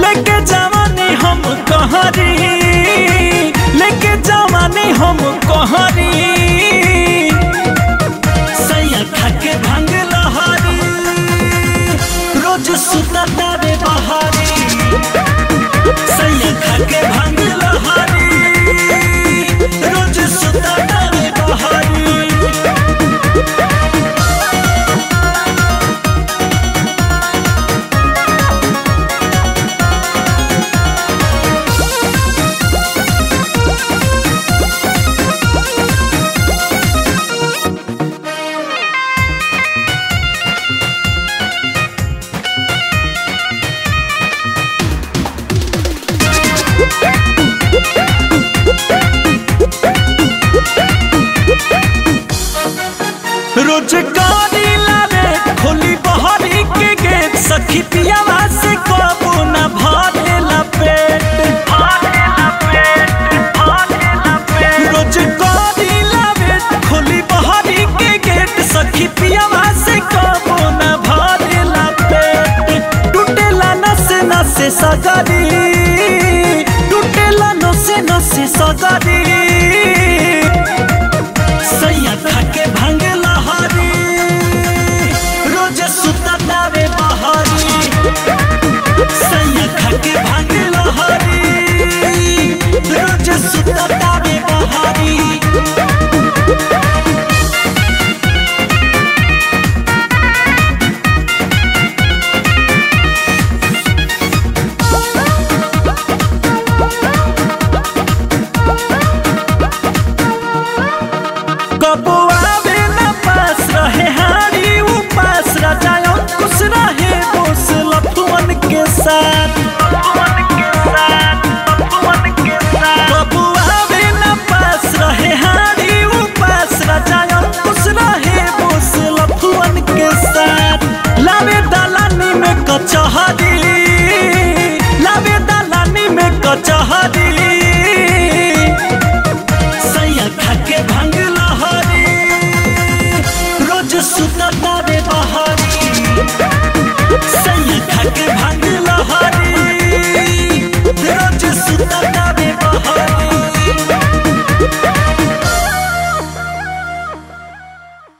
लेके जवानी हम कहरी लेके जवानी हम कहरी सैया खाके भांग लहरी रोज सुता तारे बहारी सैया खाके भांग लहरी रोज सुता तारे बहारी रोजगारी लावे खोली बहरी के गेट सखी पियावा से कबो न भरेला पेट भरेला पेट भरेला पेट रोजगारी लावे खोली बहरी के गेट सखी पियावा से कबो न भरेला पेट टूटेला नसे नसे सगरी टूटेला नसे नसे सगरी सैया खाके भांग लहरी रोज सुता तावे बहरी सैया खाके भांग लहरी रोज सुता तावे बहरी कबो आवे न पास रहे हारी उपास राजाओं कुछ रहे बोस लफुअन के साथ कबो आवे न पास रहे हारी उपास राजाओं कुछ रहे बोस लफुअन के साथ लावे दलानी में कचहरी लावे दलानी में कचहरी सैया खाके भांग लहरी रोज सुता तारे बहरी सैया खाके भांग